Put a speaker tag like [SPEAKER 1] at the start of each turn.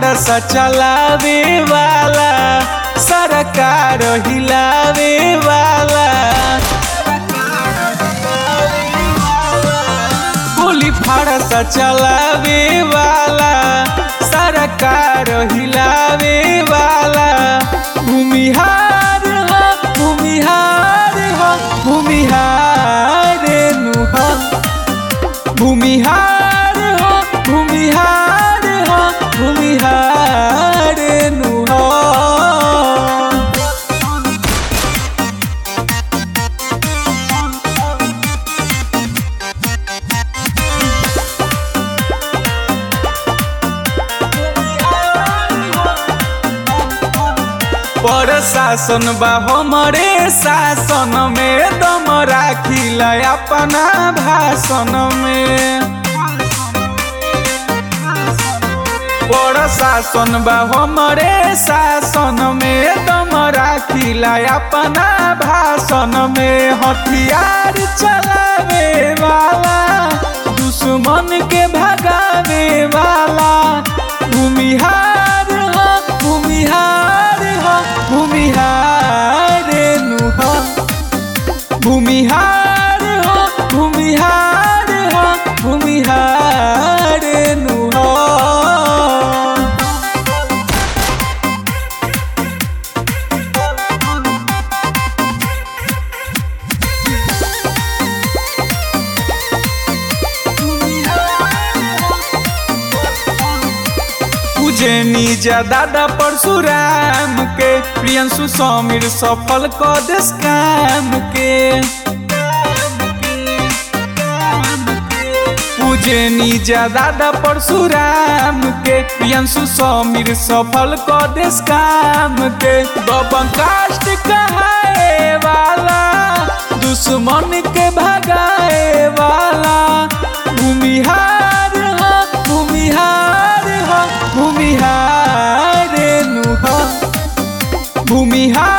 [SPEAKER 1] फरसा चलावे वाला सरकार हिलावे वाला गोली फरसा चलावे वाला सरकार हिलावे वाला भूमिहार हो भूमिहार हो भूमिहार नु हो भूमिहार हो भूमिहार हो भूमिहार नु हो प्रशासन बा हमरे शासन में दम राखिला अपना भाषण में प्रशासन बा हमरे शासन में दम राखिला अपना भाषण में हथियार चलावे वाला दुश्मन के भगावे वाला भूमिहार हो भूमिहार हो भूमिहार नु हो भूमिहार हो भूमिहार हो भूमिहार नु हो पूजनी जा दादा परशुराम के प्रियंशु समीर सफल क देश काम के पूजनी जा दादा परशुराम के प्रियंशु समीर सफल क देश काम के दबंग कास्ट कहाए वाला दुश्मन के भगाए वाला भूमिहार हो भूमिहार हो भूमिहार नु हो भूमिहार